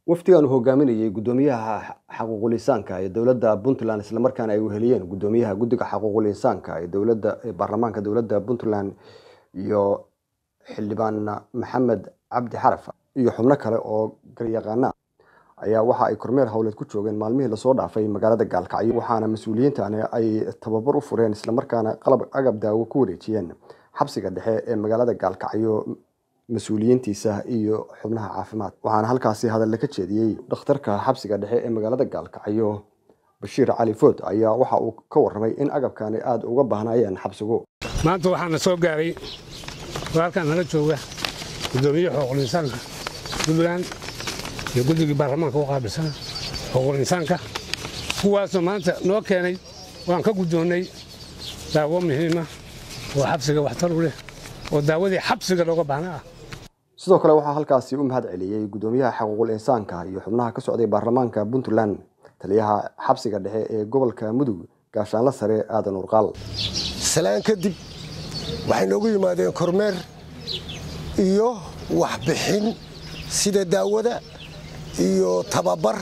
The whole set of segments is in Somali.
wafdigan uu hogaaminayay guddoomiyaha xaquuqul insaanka ee dowladda puntland islamarkaana ay weheliyeen guddoomiyaha guddiga xaquuqul insaanka ee dowladda ee baarlamaanka dowladda puntland iyo xildhibaan maxamed cabdi xaraf iyo xubno kale oo garyaqaana ayaa waxa ay kormeer howleed ku joogeen maalmihii lasoo dhaafay magaalada gaalkacyo waxaana mas-uuliyiintani ay tababar u fureen islamarkaana qalab agab daawo ku wareejiyeen xabsiga dhexe ee magaalada gaalkacyo mas-uuliyiintiisa iyo xubnaha caafimaad waxaana halkaasi hadalle ka jeediyey dhakhtarka xabsiga dhexe ee magaalada gaalkacyo bashiir cali food ayaa waxa uu ka warramay in agabkani aada uga baahnayeen xabsigu maanta waxaana soo gaaray walaalkaan nala jooga guddoomiye xuquuqul insaanka puntland iyo guddigii baarlamaanka u qaabilsan xuquuqul insaanka kuwaasoo maanta noo keenay waan ka guddoonnay daawo muhiima oo xabsiga waxtar u leh oo daawadii xabsiga looga baahna ah sidoo kale waxaa halkaasi u mahad celiyey guddoomiyaha xaquuqul insaanka iyo xubnaha ka socday baarlamaanka puntland taliyaha xabsiga dhexe ee gobolka mudug gaashaanla sare aadan urqaal salaan kadib waxay noogu yimaadeen kormeer iyo waxbixin sida daawada iyo tababar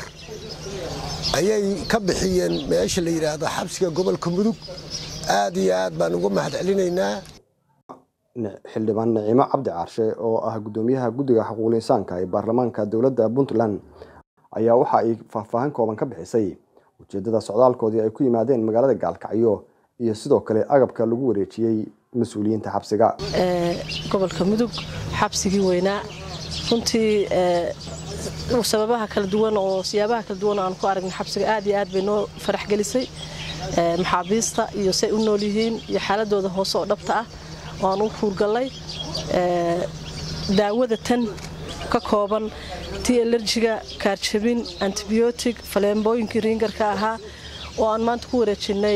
ayay ka bixiyeen meesha la yidhaahdo xabsiga gobolka mudug aad iyo aad baan uga mahad celinaynaa xildhibaan nicimo cabdi caarshe oo ah guddoomiyaha guddiga xaquuqul insaanka ee baarlamaanka dowladda puntland ayaa waxa ay faahfaahin kooban ka bixisay ujeeddada socdaalkoodii ay ku yimaadeen magaalada gaalkacyo iyo sidoo kale agabka lagu wareejiyey mas-uuliyiinta xabsiga gobolka mudug xabsigii weynaa runtii sababaha kala duwan oo siyaabaha kala duwan oo aan ku aragnay xabsiga aad iyo aad bay noo farax gelisay maxaabiista iyo say u nool yihiin iyo xaaladooda hoose oo dhabta ah oo aan u huurgallay daawada tan ka kooban tii alerjiga kaarjabin antibiyootig faleembooyinkii riingarka ahaa oo aan maanta ku wareejinnay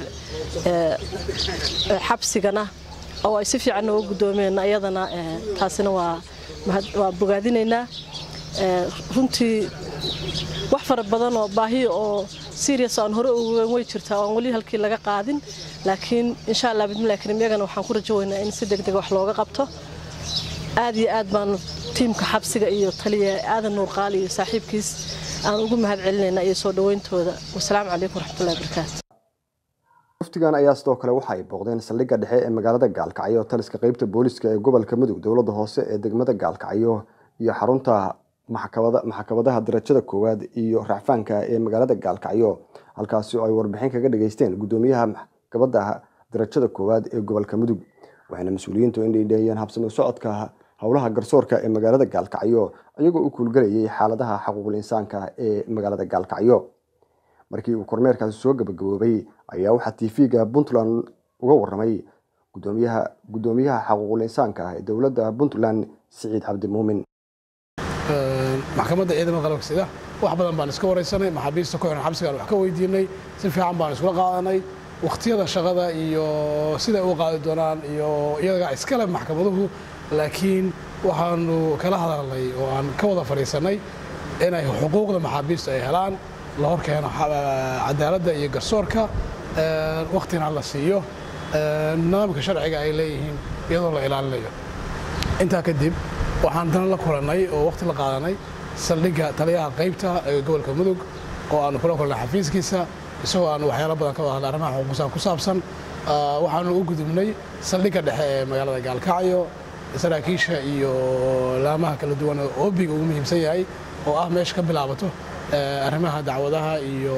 xabsigana oo ay si fiican nooga guddoomeen ayadana taasina waa bogaadinaynaa runtii wax fara badan oo baahiya oo serias aan hore ogeyn way jirtaa oan weli halkii laga qaadin laakiin insha allah bidmillahi kariim iyagana waxaan ku rajo weynaa in si degdeg wax looga qabto aad iyo aad baan tiimka xabsiga iyo taliya aadan nuurqaal iyo saaxiibkiis aan ugu mahad celinaynaa iyo soo dhowayntooda wasalaamu calaykum waraxmatullahi barakaatu waftigan ayaa sidoo kale waxa ay booqdeen saldhigga dhexe ee magaalada gaalkacyo taliska qeybta booliska ee gobolka mudug dowladda hoose ee degmada gaalkacyo iyo xarunta maxkamadaha darajada koowaad iyo racfaanka ee magaalada gaalkacyo halkaasi oo ay warbixin kaga dhageysteen guddoomiyaha maxkamada darajada koowaad ee gobolka mudug waxayna mas-uuliyiintu indhindheeyeen habsami socodka howlaha garsoorka ee magaalada gaalkacyo iyagoo u kuulgalayay xaaladaha xaquuqul insaanka ee magaalada gaalkacyo markii uu kormeerkaasi soo gabagaboobay ayaa waxaa tv-ga puntland uga waramay guddoomiyaha xaquuqul insaanka ee dowladda puntland siciid cabdi muumin maxkamadda ciidamada qalabka sida wax badan baan iska waraysanay maxaabiista ku xiran xabsigaan wax ka weydiinay si fiican baan iskula qaadanay wakhtiyada shaqada iyo siday u qaadi doonaan iyo iyaga iskale maxkamaduhu laakiin waxaanu kala hadalnay oo aan ka wada fadhiisannay inay xuquuqda maxaabiista ay helaan la hor keeno cadaaladda iyo garsoorka wakhtina la siiyo nidaamka sharciga ay leeyihiin iyadoo la ilaalinayo intaa kadib waxaan dana la kulannay oo wakhti la qaadanay saldhigga taliyaha qaybta ee gobolka mudug oo aanu kula kulnay xafiiskiisa isagoo aanu waxyaalo badan ka wada hadlay arrimaha xuquuqsaan ku saabsan waxaanu u gudubnay saldhigga dhexe ee magaalada gaalkacyo saraakiisha iyo laamaha kala duwan oo oobiga ugu muhiimsan yahay oo ah meesha ka bilaabato arrimaha dacwadaha iyo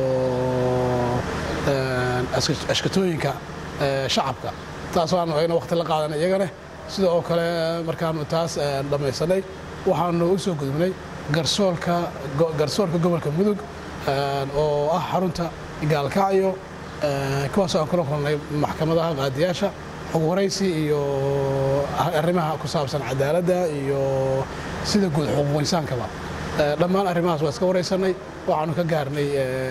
ashkatooyinka shacabka taasoo aanu ayna wakhti la qaadanay iyagane sida oo kale markaanu taas dhammaysanay waxaanu u soo gudubnay garsoorka garsoorka gobolka mudug oo ah xarunta gaalkacyo kuwaasoo aan kula kulnay maxkamadaha qaadiyaasha xog waraysi iyo arrimaha ku saabsan cadaaladda iyo sida guud xuquuq insaankaba dhammaan arrimahaas waa iska waraysanay waxaanu ka gaarnay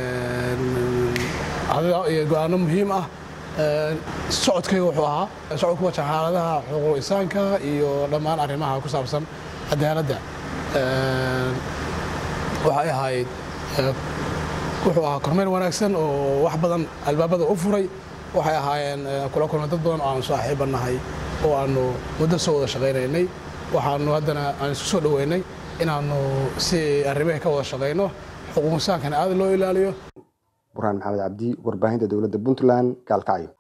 go-aano muhiim ah socodkayga wuxuu ahaa socod ku wajan xaaladaha xuquuq insaanka iyo dhammaan arrimaha ku saabsan cadaaladda waxay ahayd wuxuu ahaa kormeer wanaagsan oo wax badan albaabada u furay waxay ahaayeen kula kulmay dad badan oo aanu saaxiiba nahay oo aanu muddo soo wada shaqaynaynay waxaanu haddana aan isku soo dhoweynay inaanu si arrimaha ka wada shaqayno xuquuqsaankana aad loo ilaaliyo burhaan maxamed cabdi warbaahinta dowladda puntland gaalkacyo